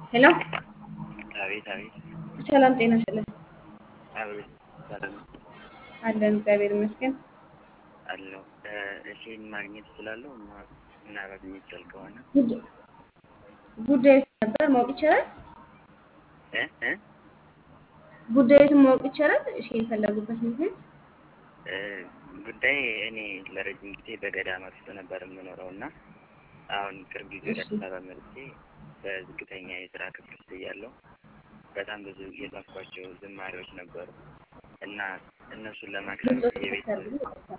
ሄሎ አቤት አቤት ሰላም ጤና ይስጥልን። አቤት ሰላም አለን እግዚአብሔር ይመስገን። አለው እሺን ማግኘት እችላለሁ? ማ- ምናልባት የሚቻል ከሆነ ጉድ- ጉዳዩ ነበር ማወቅ ይቻላል? እ እ ጉዳዩትን ማወቅ ይቻላል? እሺ የፈለጉበት ምክንያት እ ጉዳይ እኔ ለረጅም ጊዜ በገዳማት ውስጥ ነበር የምኖረው እና አሁን ቅርብ ጊዜ ወደ እሺ። አዲስ አበባ መጥቼ በዝቅተኛ የስራ ክፍል ውስጥ እያለሁ በጣም ብዙ የጻፍኳቸው ዝማሬዎች ነበሩ እና እነሱን ለማቅረብ ድምፆች የቤት ይፈታሉ። ይቅርታ።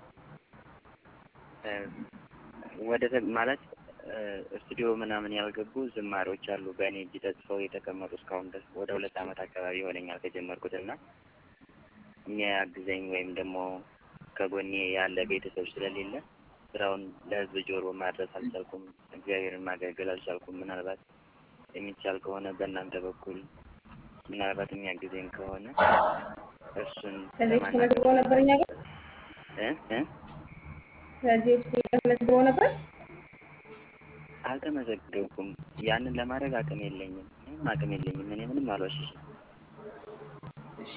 እ ወደ ተ- ማለት እ ስቱዲዮ ምናምን ያልገቡ ዝማሬዎች አሉ በእኔ እጅ ተጽፈው የተቀመጡ እስካሁን ድረስ ወደ ሁለት ዓመት አካባቢ ይሆነኛል ከጀመርኩት እና የሚያግዘኝ ወይም ደግሞ ከጎኔ ያለ ቤተሰብ ስለሌለ ስራውን ለሕዝብ ጆሮ ማድረስ አልቻልኩም። እግዚአብሔርን ማገልገል አልቻልኩም። ምናልባት የሚቻል ከሆነ በእናንተ በኩል ምናልባት የሚያግዘኝ ከሆነ እሱን ከዚህ በፊት ለማናገር ተመዝግበው ነበር እኛ ጋር እ እ ከዚህ በፊት እኛ ጋር ተመዝግበው ነበር። አልተመዘገብኩም። ያንን ለማድረግ አቅም የለኝም። ምንም አቅም የለኝም። እኔ ምንም አልዋሽሽም። እሺ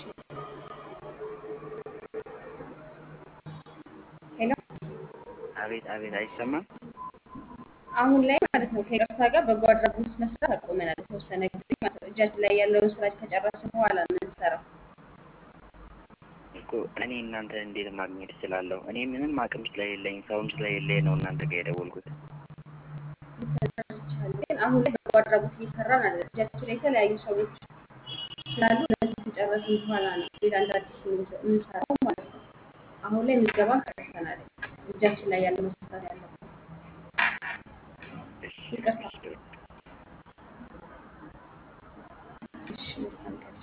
ሄሎ አቤት አቤት፣ አይሰማም? አሁን ላይ ማለት ነው ከይቅርታ ጋር በጎ አድራጎት መስራት አቆመናል። የተወሰነ ጊዜ ማለት ነው። እጃችን ላይ ያለውን ስራ ከጨረስን በኋላ ነው የምንሰራው። እኮ እኔ እናንተ እንዴት ማግኘት እችላለሁ? እኔ ምንም አቅም ስለሌለኝ ሰውም ስለሌለኝ ነው እናንተ ጋር የደወልኩት። ተደርቻለሁ። ግን አሁን ላይ በጎ አድራጎት እየሰራን አለ። እጃችን ላይ የተለያዩ ሰዎች ስላሉ እነዚህ ከጨረስን በኋላ ነው ሌላ እንደ አዲስ የምንሰ- የምንሰራው ማለት ነው። አሁን ላይ ምዝገባን ጨርሰናል። እጃችን ላይ ያለው መስራት ያለብን እሺ ይቅርታ። እሺ። እሺ መልካም ቀን